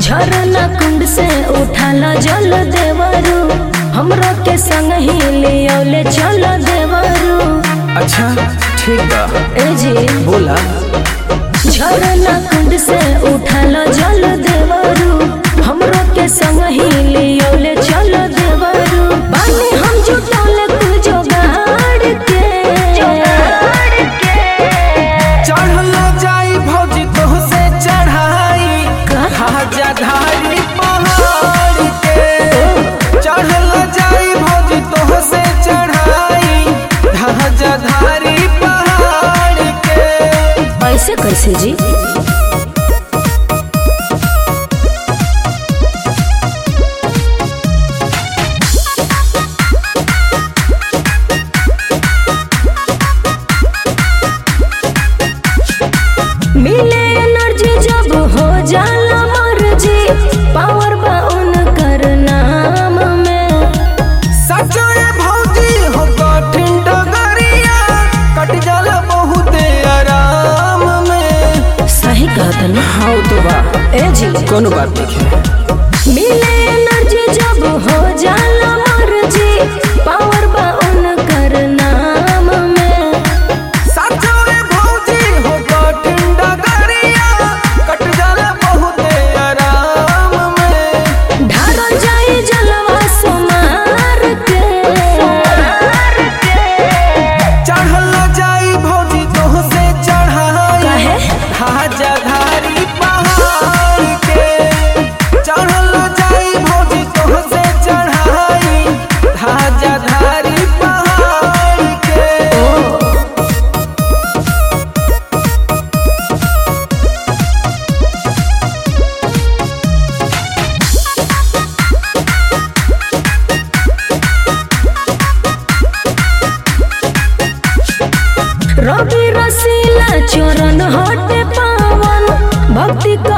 झरना कुंड से उठाल जल देवरू हमरो के संग ही लियोले चल देवरू अच्छा ठीक बा ए जी बोला झरना कुंड से उठाल जल देवरू हमरो के संग ही लियोले चल देवरू बानी हम जुटौले तू जोगाड़ के चढ़ल जाई भौजी तोह से चढ़ाई खाजा धारी पहाड़ के चढ़ल जाई भौजी तोह से चढ़ाई खाजा धारी पहाड़ के ऐसे कैसे जी मिले एनर्जी जब हो जाला मर्जी पावर बा उनकर नाम में सचो ये भौजी हो कठिन डगरिया कट जाला बहुत आराम में सही कहता ना हाँ तो बा ए जी कोनो बात नहीं है मिले एनर्जी जब हो जाला मर्जी पावर बा उनकर नाम में साचो रे भौजी हो कठिन डगरिया कट जाला बहुत आराम में ढारल जाई जलवा सोमार के चढ़ल जाई भौजी तोह से चढ़ाई कहे हाजा धारी पहाड़ के चढ़ल जाई भौजी तोह से चढ़ाई हाजा धारी पहाड़ के रवि रसीला चरण हटे पावन भक्ति का